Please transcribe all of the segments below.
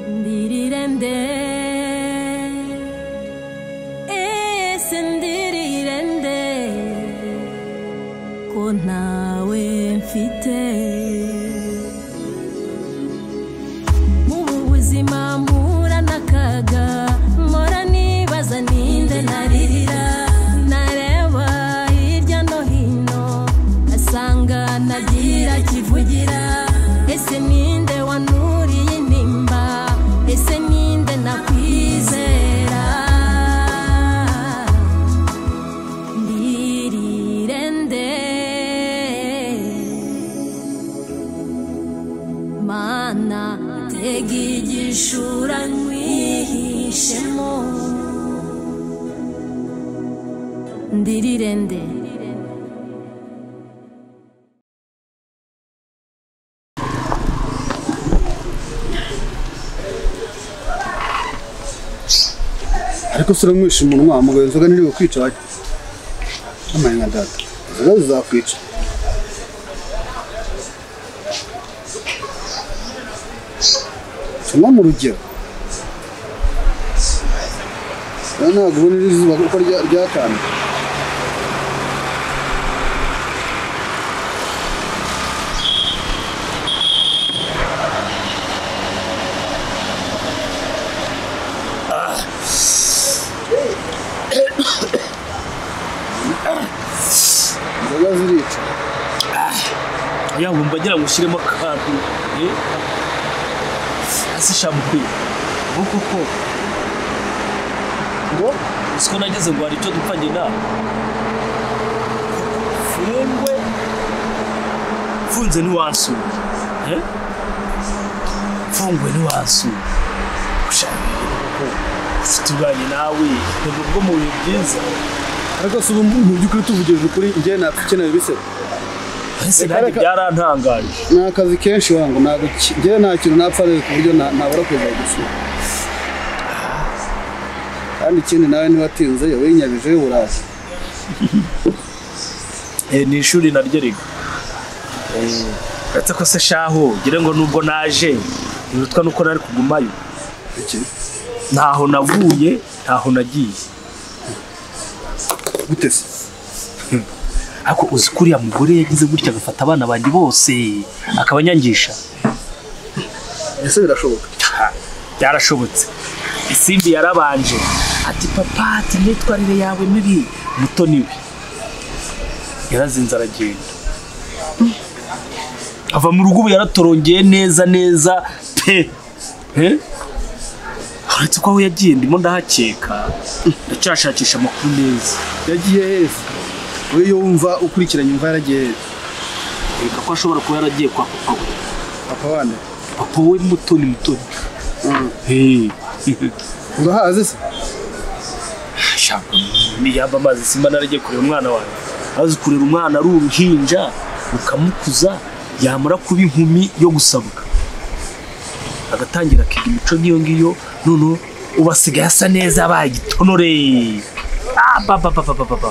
Dirirende Eh sendirirende Ko ntawe mfite Mubu buzima mpura n'akaga Mpora nibaza ninde naririra Nareba hirya no hino Asanga nagira kivugira Ese ninde wanuriye intimba Ese ninde nakwizera Ndirirende Mana tega igishura nwihishemo Ndirirende ariko se uramwisha umunwa mugaye inzoga ntiri bukwica bake amaye nka data inzoga zizakwica tunywa mu rugero rero ntabwo ubona iri zuba kuko rya- ryakanye inzoga zirica ya wumva ngira ngo ushyiremo akantu eh, hasi shampoo ubu koko ngo uzi ko nageze ngo hari icyo dupfa njye nawe mfungwe mfunze ntiwasura eh? mfungwe ntiwasura ushaka koko ufite ubwanjye nawe ni bwo mu bihe byiza ariko se ubu mu by'ukuri tuvugirije ukuri njye napfa ukeneye ibisebe ese Reka- nanjye reka- byarantangaje ni akazi kenshi wangu ntabwo ki- njyewe nta kintu napfa rero ku buryo na- nabura kuza gusura kandi ikindi nawe ntiwatinze yewe yinyabije uraza Eh, ni ishuri naryo riga uretse ko se shaho gira ngo nubwo naje ntibitwa nuko nari kugumayo iki ntaho navuye ntaho nagiye gute se ariko uzi ko uriya mugore yagize gutya agafata abana banjye bose akabanyangisha ese birashoboka Ha, byarashobotse isimbi yarabanje ati papa ati imyitwarire yawe mibi muto niwe yarazinze aragenda ava mu rugo ubu yaratorongeye neza neza pe Eh? uretse ko aho yagiye ndimo ndahakeka ndacyashakisha amakuru neza yagiye heza wowe iyo wumva ukurikiranye umva yaragiye heza reka ko ashobora kuba yaragiye kwa papa we papa wande papa we mutoni mutoni Mm. Eh. urahazi se shaka yaba amazi simba naragiye kureba umwana wawe azi kurera umwana ari uruhinja ukamukuza yamara kuba inkumi yo gusabwa agatangira akiga imico nk'iyo ngiyo noneho ubu asigaye asa neza yabaye igitonore Ah, ba, ba, ba, ba, ba, ba, ba.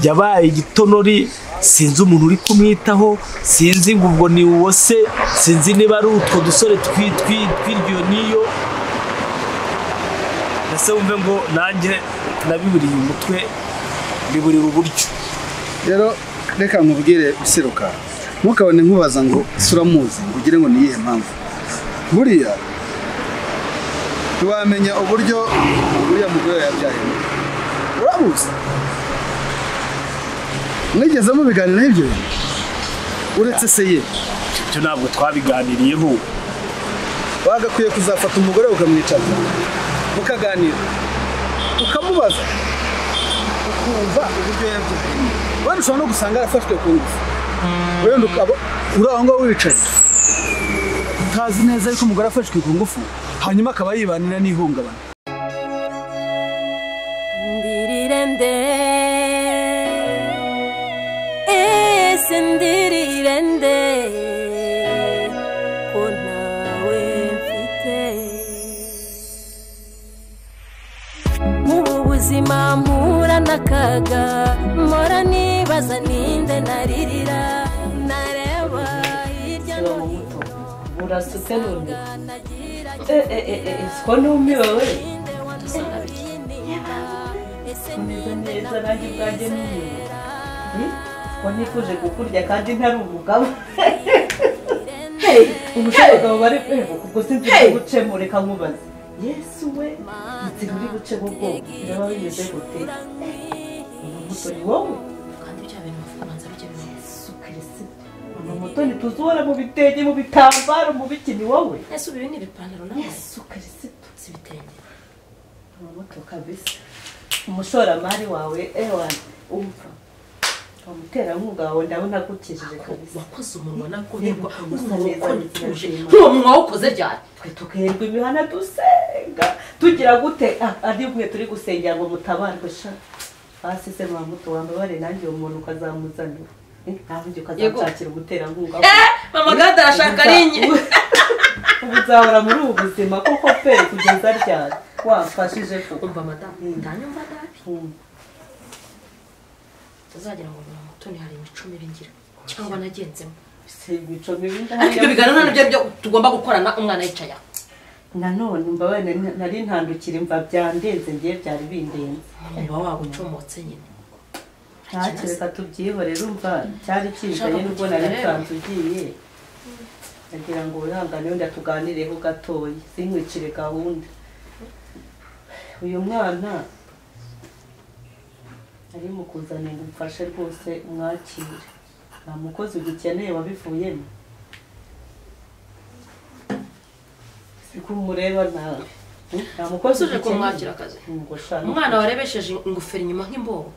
yabaye igitonore sinzi umuntu uri kumwitaho sinzi ngo ubwo ni uwo se sinzi niba ari utwo dusore twi- twi- tw'iryo n'iyo ese wumve ngo nanjye nabiburiye umutwe biburira uburyo rero reka nkubwire biseruka ntukabone nkubaza ngo ese uramuzi ngo ugire ngo ni iyihe mpamvu buriya ntiwamenya uburyo uriya mugore yabyayemo uramuzi mwigeze mubiganiraho ibyo bintu uretse se ye ibyo ntabwo twabiganiriyeho wagakwiye kuzafata umugore ukamwicaza mukaganira ukamubaza ukumva uburyo yabyayemo wenda ushobora no gusanga yarafashwe ku ngufu wenda ukaba uri aho ngaho wicaye utazi neza ariko umugore afashwe ku ngufu hanyuma akaba yibanira n'ihungabana Ndirirende Ese ndirirende Ko ntawe mfite Mubu buzima mpura n'akaga Mpora nibaza ninde naririra Nareba hirya no hino urasutse none Eh, eh, eh, eh, ko numiwe we umeze neza nanjye ubwanjye numiwe Hmm? ko nifuje kukurya kandi ntari umugabo Hey, ubushe abagabo bari kwego kuko sinzi icyo gucemo reka nkubaze yesu we iti muri buce bwo bwoko biraba bimeze gute umubuto ni wowe kandi bya bintu bavuga banza bijya bibaho yesu kirisito umumotoni tuzi uhora mu bitenge mu bitambaro mu biki ni wowe ese ubu ibi ni ibipantaro nawe yesu kirisito si ibitenge umubuto kabisa umushoramari wawe ewan umva umuterankunga wawe ndabona agukijije kabisa wakoze umunwa nakumirwa Uyu umunwa munwa wakonituje ukonituje. nk'uwo munwa wawukoze ryari twe tukerwa imihana dusenga tugira gute Ah, ari mwe turi gusengera ngo mutabarwe sha hasi se mwamuto wambabare nanjye uwo muntu ukazamuzanira Eh, nta wundi ukazamshakira umuterankunga mama gade arashaka rinye ubu uzahora muri ubu buzima kuko pe kugeza ryari wamfashije kuko umva madamu Mm. ntanyumva nabi uzagira ngo mu mutoni hari imico mibi ngira cyangwa nagenzemo siga ico mibi ariko ibyo biganiro nabyo byo tugomba gukorana umwana yicaye aho nanone mbabarire na- nari ntandukira imva byandenze ngiye byari bindenze umunwa wabo ucomotse nyine ntacyo reka tubyihorere umva cyari Ushaka kijanye nubwo nari kukigira rero? nsanze ugiye ndagira ngo wihangane wenda tuganireho gatoya sinkwicire gahunda uyu mwana ari mu kuzanira umufashe rwose umwakire nta mukozi ugikeneye wabivuyemo siko umureba nawe Hmm? nta mukozi Wasubije kumwakira akazi? ngo shaka umwana warebesheje ingofero inyuma nk'imbobo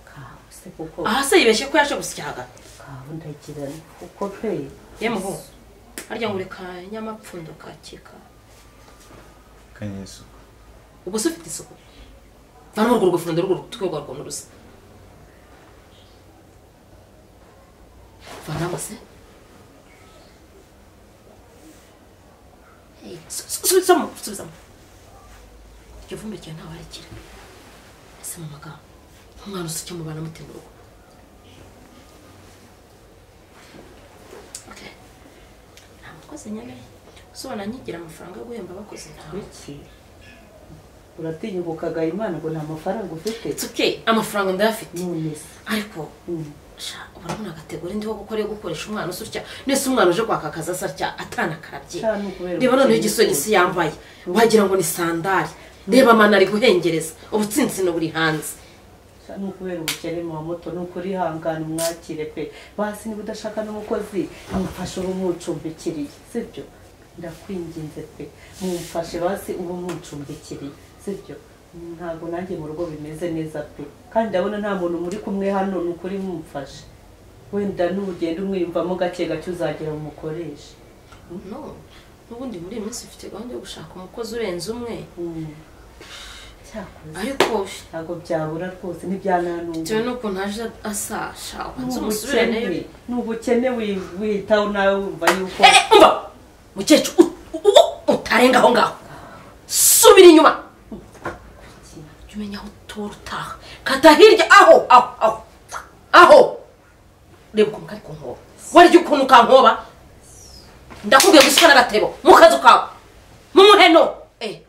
kawe se kuko aha se yibeshye ko yaje gusya hagati kawe ndagirana kuko pe yemwe ho harya ngo ureka nyamapfundo kakika kanyesuku ubwo se ufite isuku nta n'urwo rugofundo rwo rutwerwa rwo murusa vanamo se Hey, su- su- subizamo subizamo iryo vumbi ryawe ntawe arikira ese mu magambo nk'umwana usa icyo mubana mute mu rugo Okay. nta mukozi nyawe usobanura nyigira amafaranga yo guhemba abakozi ntawe iki uratinyubukaga imana ngo nta mafaranga ufite It's okay, amafaranga ndayafite none se ariko Mm. sha urabona agategori ndiho gukora yo gukoresha umwana usutya nese umwana uje kwaka akazi asatya atanakarabye Sha, ni ukubera reba noneho ubukene igisogisi yambaye wagira ngo ni sandari reba amana ari guhengereza ubutsinzi ni buri hanze Sha, ni ukubera ubukene mu moto ni uko urihangana umwakire pe basi niba udashaka n'umukozi mumufashe uba umucumbikiriye sibyo ndakwinginze pe mumufashe basi uba umucumbikiriye sibyo ntabwo nanjye mu rugo bimeze neza pe kandi ndabona nta muntu muri kumwe hano ni ukuri mumufashe wenda n'ugenda umwiyumvamo gake gake uzagera umukoreshe no n'ubundi muri iyi minsi ufite gahunda yo gushaka umukozi urenze umwe Mm. cyakoze ariko ntabwo byabura rwose ntibyananumva bitewe n'uko ntaje asasha ubanza umusubire n'ubukene nayo n'ubukene wi- witaho nawe wumva yuko umva mukecuru u- u- u- utarenga aho ngaho subira inyuma jya umenya aho utora utaha kata hirya aho aho aho aho reba ukuntu kari kunkoba warya ukuntu kankoba ndakubwiye gusa n'agatebo mu kazu kawe mu muheno eh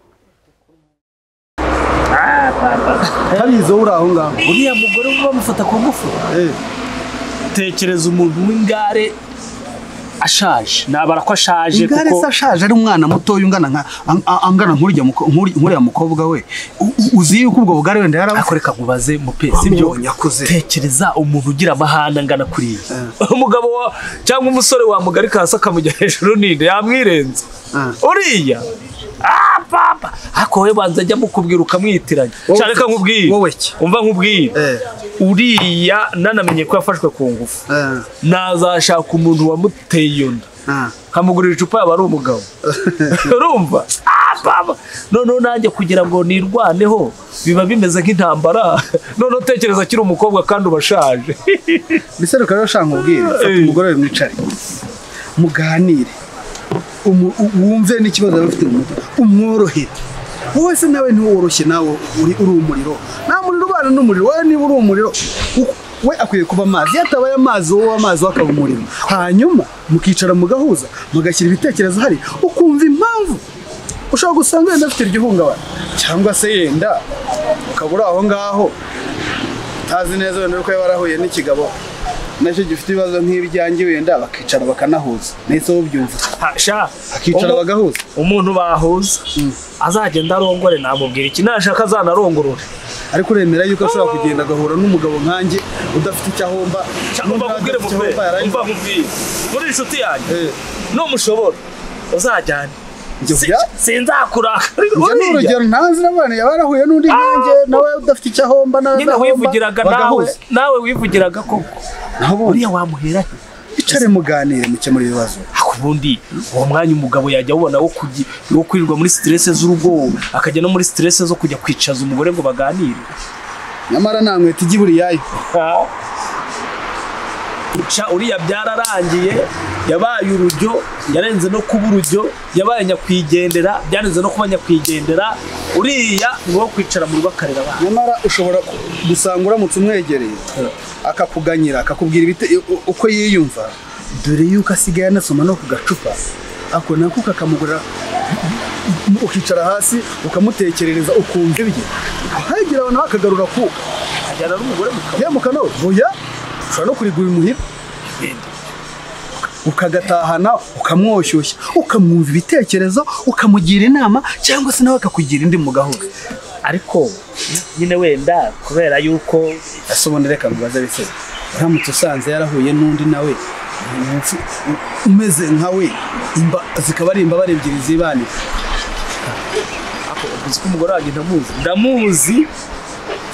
ntabizi wowe uri aho ngaho uriya mugore uba bamufata ku ngufu Eh, tekereza umuntu w'ingare ashaje nabara ko ashaje igare se kuko ashaje ari umwana mutoya ungana nka ang- ang- angana nk'urya muko- nk'uri- nk'uriya mukobwa we U- u- uzi yuko ubwo bugare wenda yarabufite akoreka nkubaze mupe sibyo Wamubonye akuze. tekereza umuntu ugira amahane angana kuriya umugabo wa cyangwa umusore wamugarika hasi akamujya hejuru ninde yamwirenza Ah. uriya Ah, papa ariko wowe banza ajya mukubwira ukamwitiranya Wowe- cyane nkubwire wowe ki? umva nkubwire Eh. uriya nanamenye ko yafashwe ku ngufu nazashaka umuntu wamuteye iyo nda nkamugurira icupa yaba ari umugabo urumva Ah, papa noneho nanjye kugira ngo nirwaneho biba bimeze nk'intambara noneho tekereza akiri umukobwa kandi ubashaje mbese reka rero shanga ubwire fata Eh. umugore we mwicare muganire Umu- u- wumve n'ikibazo yaba afite mu mutwe umworohere wowe se nawe ntiworoshye nawe uri uri umuriro nta muriro ubana n'umuriro wowe niba uri umuriro u- we akwiye kuba amazi iyo atabaye amazi wowe amazi we akaba umurimo hanyuma mukicara mugahuza mugashyira ibitekerezo hari ukumva impamvu ushobora gusanga wenda afite igihungabana cyangwa se yenda ukaba uri aho ngaho utazi neza wenda ko warahuye n'ikigabo nacyo gifite ibibazo nk'ibyanjye wenda bakicara bakanahuza nahise ubyumva sha bakicara umu- bagahuza umuntu bahuza azagenda arongore namubwira iki nashaka azanarongorore ariko uremera yuko ashobora kugenda agahura n'umugabo nkanjye udafite icyo ahomba cyangwa mbabwire mu ahomba yarangiza umva nkubwire muri inshuti yanjye Eh, numushobora uzajyane Njye Si- bya- sinzakurakara njye ni buriya urugero ntazi n'abantu yaba yarahuye n'undi nkanjye nawe udafite icyo ahomba nawe nyine adahomba, wivugiraga nawe bagahuza. nawe wivugiraga koko naho ubundi buriya wamuhera he icare muganire mukemure ibibazo Ariko ubundi uwo mwanya umugabo yajya awubona wo kugi- wo kwirirwa muri siterese z'urugo akajya no muri siterese zo kujya kwicaza umugore ngo baganire nyamara nta nkweto ijya ibura iyayo Uca uriya byararangiye yabaye urujyo yarenze no kuba urujyo yabaye nyakwigendera byarenze no kuba nyakwigendera uriya ni wo kwicara mu rugo akarera abana nyamara ushobora ku- gusanga uramutse umwegereye akakuganyira akakubwira ibite- u- uko yiyumva dore yuko asigaye anasoma no ku gacupa ako nako kakamugurira ukicara hasi ukamutekerereza ukumva ibye hagira abantu bakagarura kuka ajyana n'umugore mu kabari ya mukano buya ushobora no kurigura imuhira ukagatahana ukamwoshyushya ukamwumva ibitekerezo ukamugira inama cyangwa se nawe akakugira indi mugahuza ariko nyine wenda kubera yuko ese ubundi reka mubaze bisebe uramutse usanze yarahuye n'undi nawe umunsi u- umeze nka we imba- zikaba ari imbabare ebyiri zibanira uzi ko umugore wanjye ndamuzi ndamuzi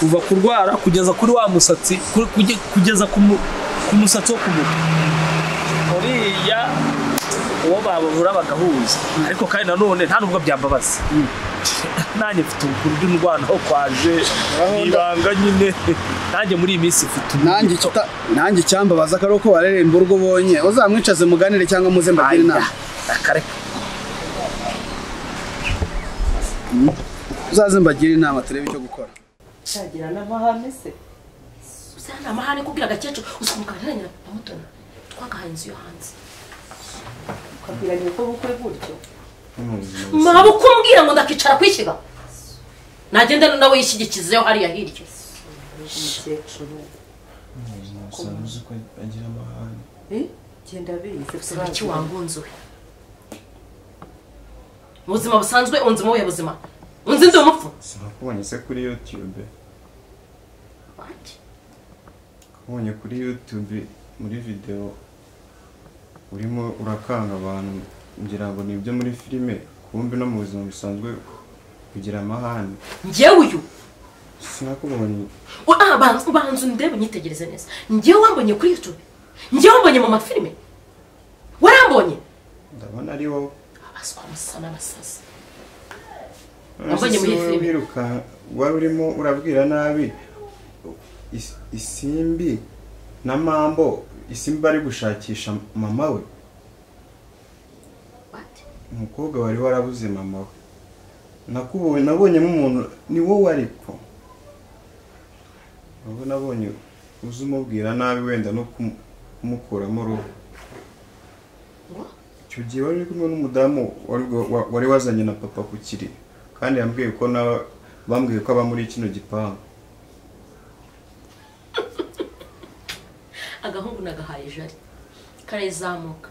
kuva kurwara kugeza kuri wa musatsi kuri- kuge- kugeza ku mu- ku musatsi wo ku mutwe uriya uwo babura bagahuza ariko kandi nanone nta nubwo byambabaza nanjye mfite ubukuru bw'indwara aho kwaje ni ibanga nyine nanjye muri iyi minsi mfite ubu- nanjye ikita- nanjye icyambabaza ko ari uko wareremba urwo ubonye uzamwicaze muganire cyangwa muze mbagire inama akareka uzaze mbagire inama turebe icyo gukora cyagira n'amahame se usa ni amahane kubwira agakecuru usa umugabo na mutoni twagahaye inzu yo hanze ukabwiranye uko bukwe gutyo mwaba uko umbwira ngo ndakicara kwishyiga nagenda nawe yishyigikizeho hariya hirya umukecuru usanze ko agira amahane eh genda bize iki turazi. wangunzuwe mu buzima busanzwe unzi mu buhe buzima unzi ndi umupfu sinakubonye se kuri youtube kubonye kuri youtube muri video urimo urakanga abantu ngira ngo ni ibyo muri filime kumbe no mu buzima busanzwe kugira amahane njyewe uyu sinakubonye U- ah, banza ubanza undebe unyitegereze neza njyewe wambonye kuri youtube njyewe wambonye mu mafilime warambonye ndabona ari wowe abaswa musa n'abasazi Wambonye None se muri wowe filime. wiruka wari urimo urabwira nabi is- isimbi na mambo isimbi ari gushakisha mama we umukobwa wari warabuze mama we nakubonye nabonyemo umuntu ni wowe ariko wowe nabonye uzi umubwira nabi wenda no kumu- kumukuramo uruhu icyo gihe wari uri kumwe n'umudamu wari wa- wari wazanye na papa ku kiri kandi yambwiye ko na bambwiye ko aba muri kino gipangu agahungu nagahaye jari karayizamuka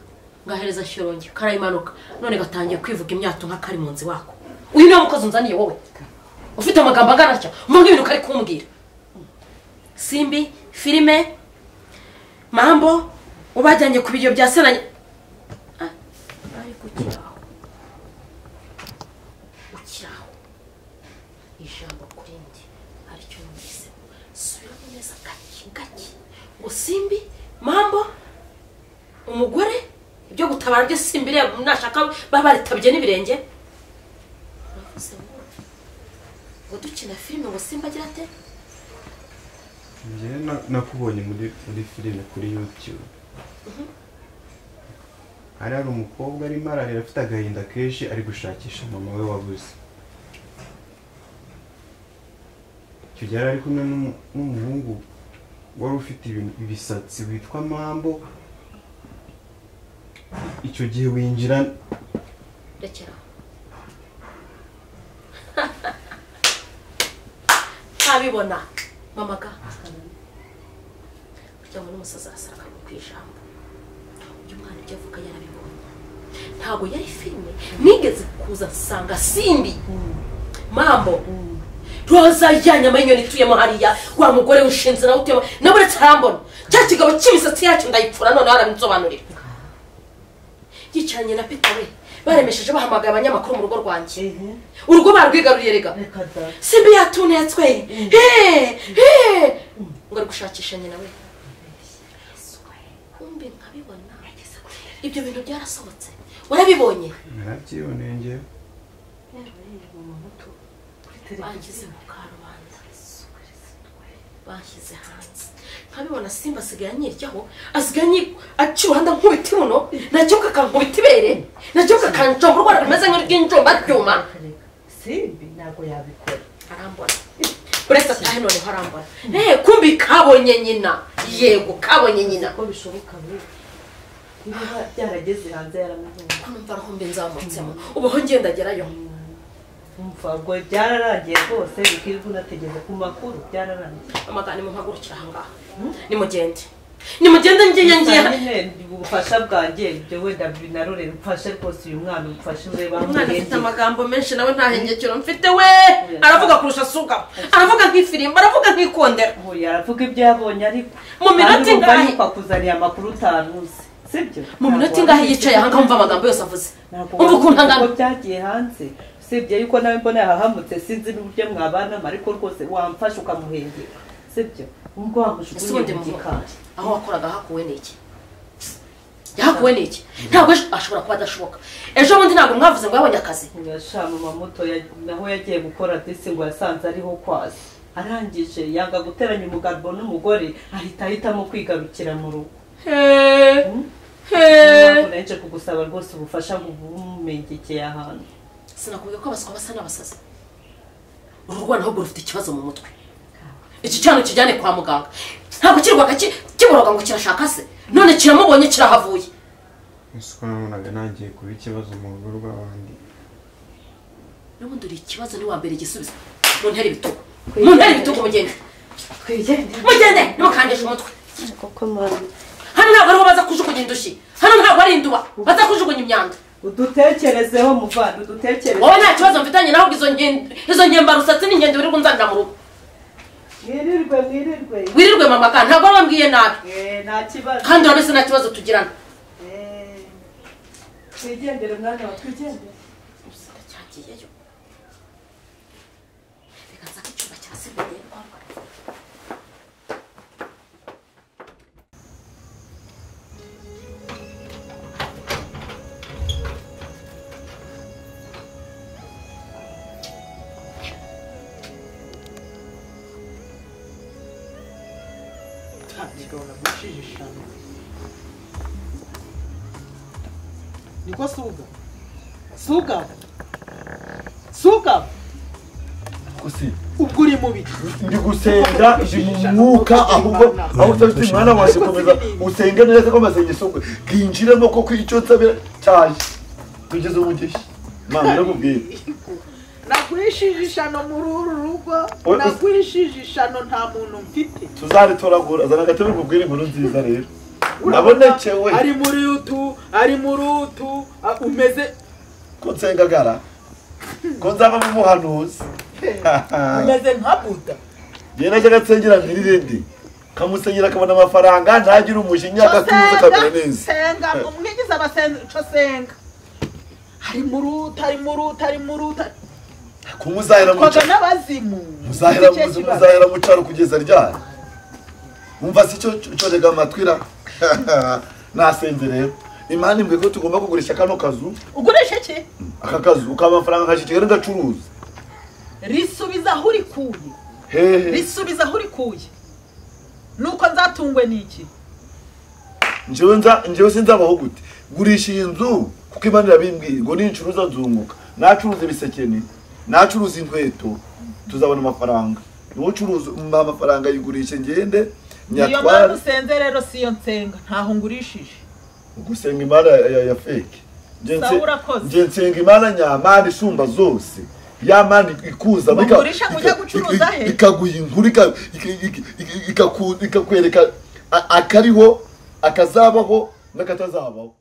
ngahereza shyorongi karayimanuka none gatangiye kwivuga imyato nka kari mu nzi wako uyu niwe mukozi unzaniye wowe ufite amagambo angana atya umva nk'ibintu kari kumbwira simbi filime mambo ubajyanye ku biryo bya senanye Ah, ariko ukiraho ukiraho ijambo kuri ndi aricyo numvise subiramo neza gake gake ngo simbi mambo umugore ibyo gutabara byo simbi reba nashaka baba baritabye n'ibirenge uravuze ngo ngo dukina filime ngo simba agira ate njyewe na- nakubonye muri muri filime kuri youtube hari hari umukobwa arimo ararira afite agahinda kenshi ari gushakisha mama we wabuze icyo gihe yari ari kumwe n'umu- n'umuhungu wari ufite ibintu ibisatsi witwa mambo icyo gihe winjira rekera ntabibona mama ga burya ngo n'umusazi arasara akamenya ku ijambo uyu mwana ibyo avuga yarabibonye ntabwo yari filime nigeze kuza nsanga simbi mambo roza ya nyama y'inyoni ituyemo hariya wa mugore ushinze nawe utuyemo nawe uretse arambona cya kigabo cy'imisatsi yacyo ndayipfura noneho araminsobanurira yicaranye na peter we baremesheje bahamagaye abanyamakuru mu rugo rwanjye urugo barwigaruriye rega reka da simbi yatunetswe he he ngo ari gushakisha nyina we kumbe nkabibona ibyo bintu byarasohotse warabibonye narabyiboneye ngewe banshyize mu karubanda banshyize hanze nkabibona simba asigaye anyiryaho asigaye anyi- aca uruhanda nkubiti muno nakebuka akankubita ibere nakebuka akanjomba urwara rumeze nk'urw'injombaryuma simbi ntabwo yabikora arambona uretse atahe noneho arambona eee kumbi kabonye nyina yego kabonye nyina ko bishoboka we niba byarageze hanze yaramubonye numva arahombe nzamutsemo ubaho ngendagerayo umvago byararangiye rwose bikirirwa unategereje ku makuru byararangiye amagana nimumpagurukire ahangaha nimugende nimugende ngiye ngiye nyine ubufasha bwanjye ibyo wenda binarure mfashe rwose uyu mwana umufashe urebe aho umwana afite amurengera. amagambo menshi nawe nta hengekero mfite we aravuga kurusha asuga aravuga nk'ifirimba aravuga nk'ikondera buriya aravuga ibyo yabonye ariko Mu minota Kandi urumva ingahe? yuko akuzaniye amakuru utanuzi sibyo mu minota ingahe yicaye ahangaha wumva amagambo yose avuze umva ukuntu ntabwo angana byagiye hanze usibye yuko nawe mbona yahahamutse sinzi n'uburyo mwabanamo ariko rwose wamfashe ukamuhengera sibyo ubwo ese wamujugunye ubundi mu mu gikari aho wakoraga hakuwe ni iki yahakuwe ni iki ntabwo ejo- ashobora kuba adashoboka ejo bundi ntabwo mwavuze ngo yabonye akazi yashama amamoto naho yagiye gukora disi ngo yasanze ariho kwazi arangije yanga guteranya umugabo n'umugore ahita ahitamo kwigarukira mu rugo He, he. Niyo mpamvu naje kugusaba rwose ubufasha ngo bumengekeye ahantu sinakubwiye ko abaswa basa n'abasazi uru rwanda ahubwo rufite ikibazo mu mutwe iki cyana kijyane kwa muganga ntabwo kirwaka ki- kiboroga ngo kirashaka se none kiramubonye kirahavuye ese uko nabonaga nangiye kuba ikibazo mu rugo rw'abandi n'ubundi uri ikibazo ni mbere igisubizo mu ntera ibitugu mu ntera ibitugu mugende mugende ntimukandishe umutwe koko mpamvu hano ntabwo ariho baza kujugunya indushyi hano ntabwo ari induba baza kujugunya imyanda udutekerezeho muvana udutekerezeho wowe nta kibazo mfitanye nawe izo ngen- izo ngembarusatsi ni ingendo wirirwa unzanira mu rugo mwirirwe mwirirwe wirirwe mama kandi ntabwo wabambwiye nabi Eh, nta kibazo kandi urabese nta kibazo tugirana Eh, twigendere mwana wa twigendere Gusa cyagiyeyo biganza ko icyumba cyasigaye niko suga suga suga ubwo uri mubi ndi gusenga iri mu mwuka ahubwo ahubwo ufite umwana waje komeza usenge neza ko amasengesho kwe bwinjiremo kuko icyo nsabira cyaje tugeze mu gihe mama ndakubwira nagurishije ishano muri uru rugo Oya, is- nagurishije ishano nta muntu mfite tuzaritoragura azana agatebe kubwira inkuru nziza rero nabonekewe ari muri utu ari muri utu a- umeze ko nsengagara ko nzavamo umuhanuzi umeze nka buda njye najyaga nsengera n'iririndi kamusengera akabona amafaranga ntagire umujinya Co agatuza akamera neza senga ngo mwigize abasenga co senga ari muri utu ari muri utu ari muri utu kumuzahira mu twaga n'abazimu muzahera Nicyo muzi- kibazo. muzahera mu cyaro kugeza ryari umva si cyo cyo rega amatwira nasenze rero imana imbwiye ko tugomba kugurisha kano kazu ugurisha iki aka kazu ukaba amafaranga nka shitike n'agacuruza risubiza aho urikuye hehe risubiza aho urikuye nuko nzatungwe n'iki njyewe nza njyewe sinzabaho gute gurisha iyi nzu kuko imana irabimbwiye ngo nincuruza nzunguka nacuruza ibisekeni nacuruza inkweto tuzabona amafaranga niwe ucuruza umpa amafaranga yigurishe ngende niyo mpamvu usenze rero si yo nsenga ntaho ngurishije ugusenga imana ya- ya ya feke Nje nse- Sawa, urakoze. nje nsenga imana nyamana isumba zose ya mana ikuza Ngo ika- ngurisha ngo ujye ika- gucuruza ika- he? ikaguha inkuru ika- ika- ika- ika- ikaku- ikakwereka a- akariho akazabaho n'akatazabaho